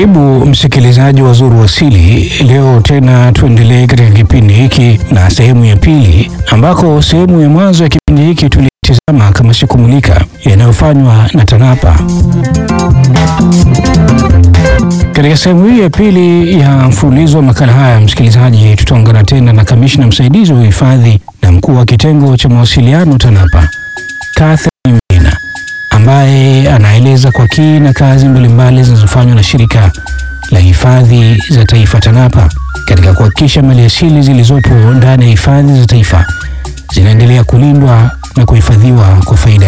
Karibu msikilizaji wa Zuru Asili. Leo tena tuendelee katika kipindi hiki na sehemu ya pili, ambako sehemu ya mwanzo ya kipindi hiki tulitizama kama sikumulika yanayofanywa na TANAPA. Katika sehemu hii ya pili ya mfululizo wa makala haya, msikilizaji, tutaungana tena na kamishna msaidizi wa uhifadhi na mkuu wa kitengo cha mawasiliano TANAPA, Catherine Mvina, ambaye anaeleza kwa kina kazi mbalimbali zinazofanywa na shirika la hifadhi za taifa TANAPA katika kuhakikisha maliasili zilizopo ndani ya hifadhi za taifa zinaendelea kulindwa na kuhifadhiwa kwa faida